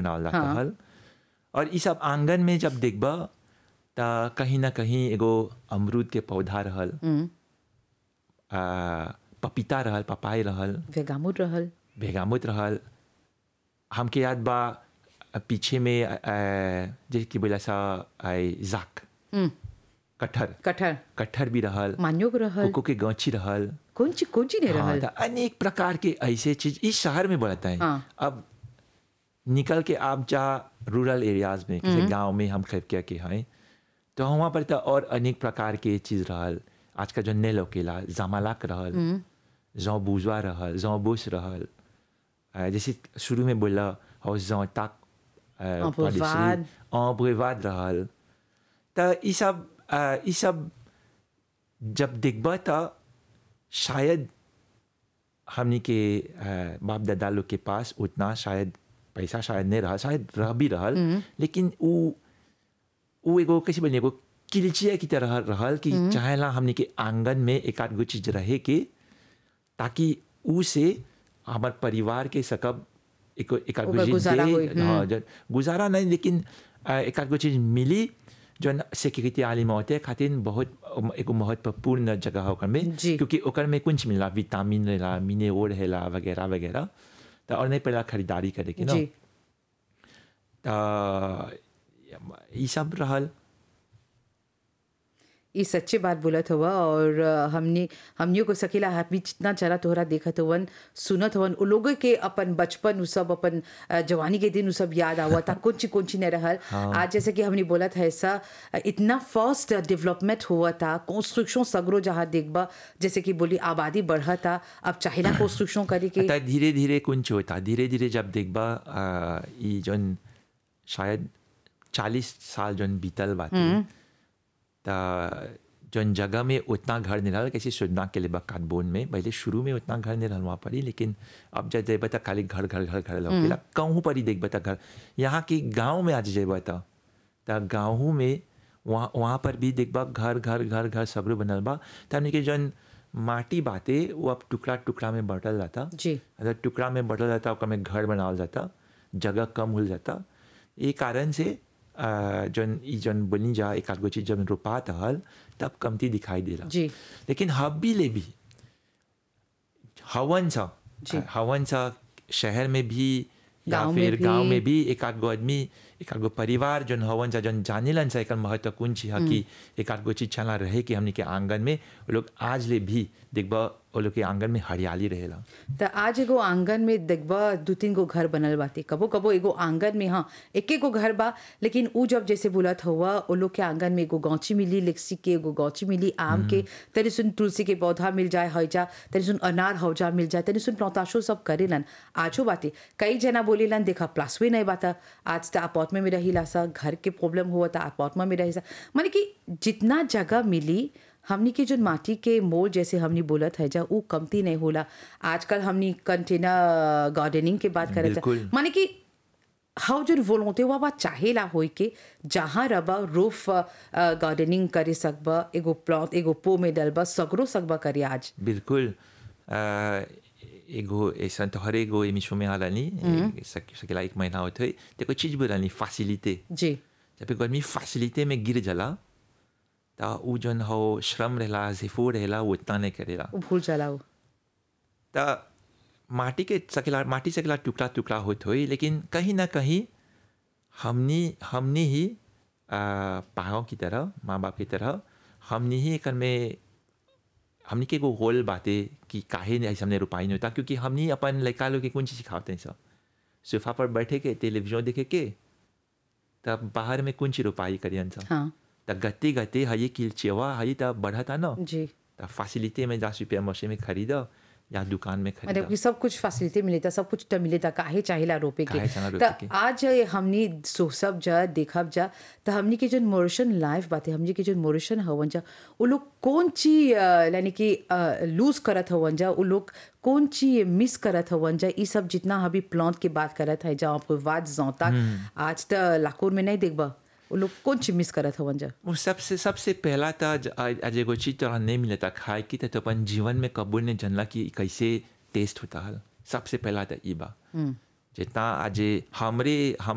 बनावल जाता हाँ। हल और ई सब आंगन में जब देखबा त कहीं ना कहीं एगो अमरूद के पौधा रहल आ, पपीता रहल पपाई रहल वेगामुट रहल भेगामुत रहल हमके याद बा अ, पीछे में अ, अ, जे की बोला सा आई जाक हम्म, कटहर कटहर कटहर भी रहल मान्योग रहल कोको के गांची रहल कौन ची कौन ची नहीं हाँ, रहल त अनेक प्रकार के ऐसे चीज इस शहर में बढ़ता है हाँ। अब निकल के आप जा रूरल एरियाज में किसी गांव में हम खैफकिया के हैं तो वहाँ पर तो और अनेक प्रकार के चीज रहल आज का जो ने लोकेला जमालाक रहल जौ बुजवा रहल जौ बुश रहल अ, जैसे शुरू में बोला हो जौ तक अम्ब्रेवाद। अम्ब्रेवाद रहल तो ई सब अ, ई सब जब देखबा तो शायद हमनी के अ, बाप दादा लोग के पास उतना शायद पैसा शायद नहीं रहा शायद रह भी रहल लेकिन उ उ एगो कैसे बोलिए एगो किलचिया की तरह रहल कि चाहेला हमनी के आंगन में एक आध गो चीज रहे के ताकि उ से हमार परिवार के सकब एक एक आध गो ओकर चीज गुजारा दे- होई, हाँ, जन- गुजारा नहीं लेकिन अ, एक आध गो चीज मिली जौन सिक्योरिटी आली मौते खातिर बहुत एगो महत्वपूर्ण जगह है ओकर में जी। क्योंकि ओकर में कुछ मिला विटामिन रहेला मिनरल रहेला वगैरह वगैरह तो और नहीं पहला खरीदारी करे के ना जी त ई सब रहल ये सच्ची बात बोलत हुआ और अ, हमने हमनियों को सकेला हाथ भी जितना चला तोहरा देखत हवन सुनत हवन उ लोगों के अपन बचपन उ सब अपन अ, जवानी के दिन उ सब याद आवा था कुछ कुछ नहीं रहल आज जैसे कि हमने बोला था ऐसा अ, इतना फास्ट डेवलपमेंट हुआ था कंस्ट्रक्शन सगरो जहाँ देखबा जैसे कि बोली आबादी बढ़ा था अब चाहिला कंस्ट्रक्शन करे के त धीरे धीरे कुछ होता धीरे धीरे जब देखबा आ, ई जौन शायद चालीस साल जौन बीतल बाटे त जौन जगह में उतना घर नहीं रहल कैसे सोचना के लिए काटबोन में पहले शुरू में उतना घर नहीं रहल वहाँ पर ही लेकिन अब जब जेबा त खाली घर घर घर घर लौकेला कहूँ पर ही देखबा त घर यहाँ के गाँव में आज जेबा त त गाँव में वहाँ वहाँ पर भी देखबा घर घर घर घर सगरो बनल बा त हमनी के जौन माटी बाटे वो अब टुकड़ा टुकड़ा में बांटल जाता जी अगर टुकड़ा में बटल जाता ओकर में घर बनावल जाता जगह कम हो जाता ये कारण से अ, जौन ई जौन बनी जा एक आध गो चीज जब रोपात हल तब कमती दिखाई देला जी लेकिन हबी ले भी हवन सा जी। हवन सा शहर में भी या गाँव में फिर भी। गांव में भी एक आध गो आदमी एक आध गो परिवार जौन हवन सा जौन जानेलन सा एकर महत्वपूर्ण चीज है कि एक आध गो चीज छला रहे कि हमनी के आंगन में वो लोग आज ले भी देखबा वो लोग के आंगन में हरियाली रहेला त आज एगो आंगन में देखबा दू तीन गो घर बनल बाटे कबो कबो एगो आंगन में हाँ एक गो घर बा लेकिन उ जब जैसे बोलत हुआ ओ लोग के आंगन में एगो गौची मिली लिक्सी के एगो गौची मिली आम के तनी सुन तुलसी के पौधा मिल जाए हौजा तनी सुन अनार हौजा मिल जाए तनी सुन प्लौताशो सब करेलन आजो बाटे कई जना बोलेलन देखा प्लासवे नहीं बाता आज त अपार्टमेंट में रही सा घर के प्रॉब्लम हुआ था अपार्टमेंट में रही सा माने कि जितना जगह मिली हमनी के जो माटी के मोल जैसे हमनी बोलत है जा उ कमती नहीं होला आजकल हमनी कंटेनर गार्डनिंग के बात करे बिल्कुल। माने कि हाउ जो वोलोंते हुआ बा चाहेला होई के जहाँ रबा रूफ गार्डनिंग करे सकबा एगो प्लॉट एगो पो में डलबा सगरो सकबा करे आज बिल्कुल अ, एगो ऐसा तो हर एगो एमिशो में हालानी सक- सकेला एक महीना होते हुए देखो चीज बोलानी फैसिलिटे जी जब एक आदमी फैसिलिटे में गिर जाला तो उ जौन हो श्रम रहेला जिफो रहेला वो उतना नहीं करेला उ भूल चलाओ तो माटी के सकेला माटी सकेला टुकड़ा टुकड़ा होत होई लेकिन कहीं ना कहीं हमनी हमनी ही पाओ की तरह माँ बाप की तरह हमनी ही एकर में हमनी के एगो होल बाते कि काहे नहीं ऐसे हमने रुपाई नहीं होता क्योंकि हमनी अपन लड़का लोग के कौन चीज सिखाते हैं सब सोफा पर बैठे के टेलीविजन देखे के तब बाहर में कौन चीज रुपाई करियन सब हाँ तब गते गते हई किलचेवा हई तब बढ़ता ना जी त फैसिलिटी में जा रुपया मशीन में खरीदा या दुकान में मतलब खरीदा कि सब कुछ फैसिलिटी मिले था सब कुछ तो मिले था काहे चाहेला रोपे के काहे चाहेला रोपे त के। आज ये हमनी सोसब जा देखब जा त हमनी के जो मोरिशन लाइफ बाते हमनी के जो मोरिशन हवन जा उ लोग कौन ची अ, यानी कि लूज करत हवन जा उ लोग कौन ची मिस करत हवन जा ई सब जितना अभी प्लांट के बात करत है जा आपको वाद जौता आज त लाकोर में नहीं देखबा उ लोग कौन ची मिस करत हवन जा वो सबसे सबसे पहला था ज- आज आज एगो चीज तोरा नहीं मिला था खाए की तो अपन जीवन में कबूल ने जानला कि कैसे टेस्ट होता है सबसे पहला था ई बा जितना आज हमरे हम